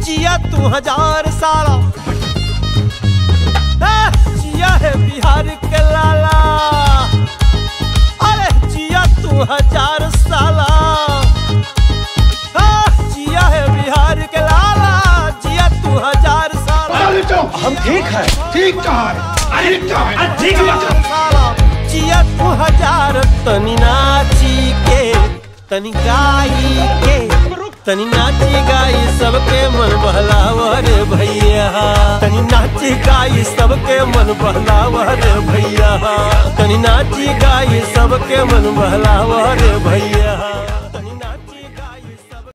जिया तू हजार साला ए, जिया है बिहार के लाला अरे जिया तू हजार साला ए, जिया है बिहार के लाला जिया तू हजार साला हम ठीक है ठीक कहा है ठीक कहा है ठीक साला जिया तू हजार तनी नाची के तनी गाई के तनी नाची गाई सबके मन बहलावर भैया तनी नाची गाई सबके मन बहलावर भैया तनी नाची गाई सबके मन बहलावर भैया